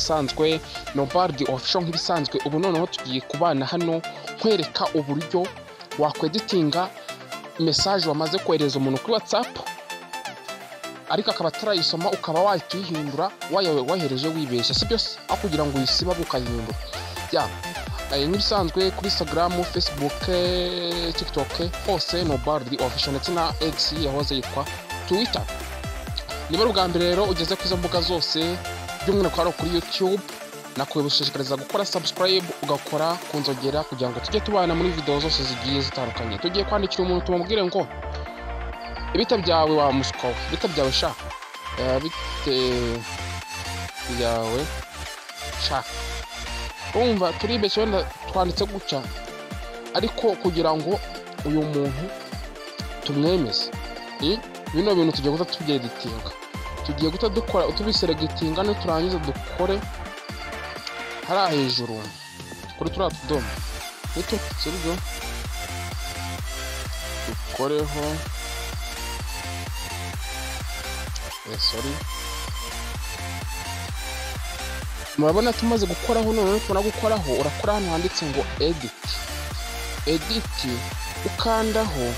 nk'ibisanzwe novardi official nk'ibisanzwe ubu noneho tugiye kubana hano nkwereka uburyo wakweditinga mesaje wamaze kohereza umuntu kuri whatsapp ariko akaba atarayisoma ukaba wahita uyihindura wayohereje wibeshya si byo se aho kugira ngo uyisiba ukayihindura ya eh, nk'ibisanzwe kuri instagram facebook eh, tiktok hose novardi official ndetse na x yahoze yitwa twitter niba ari ubwa mbere rero ugeze kuri izo mbuga zose by'umwihariko hano kuri youtube nakwiye gushishikariza gukora subscribe ugakora ku nzogera kugira ngo tujye tubana muri videwo zose zigiye zitandukanye tugiye kwandikira umuntu tumubwire ngo ibita byawe wa muswa we ibita byawe sha Eh, bite byawe sha urumva turibeshye wenda twanditse gutya ariko kugira ngo uyu muntu tumwemeze Eh, bino bintu tugiye guta tubyeditinga tugiye guta dukora tubiseregitinga niturangiza dukore hariya hejuru kuri turiya tudomo duto sibyo dukoreho eh, sorry murabona tumaze gukoraho noneho tubona gukoraho urakora hano handitse ngo edit edit ukandaho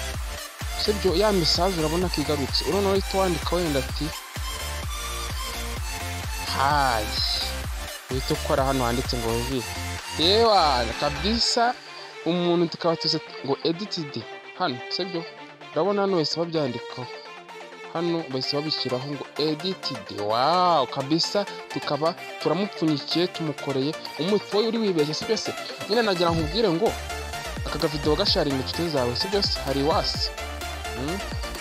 sibyo ya mesaje urabona ko igarutse urabona wahita wandika wenda ati hayi uhita ukora hano handitse ngo vi yewa kabisa umuntu tukaba tuzi ngo editidi hano sibyo urabona hano bahise babyandikaho hano bahise babishyiraho ngo editidi wawu kabisa tukaba turamupfunyikiye tumukoreye umuti wowe uri wibeshye sibyo se nyine nagira nkubwire ngo aka gavidewo gasharinga inshuti zawe sibyo se hari wasi Mm.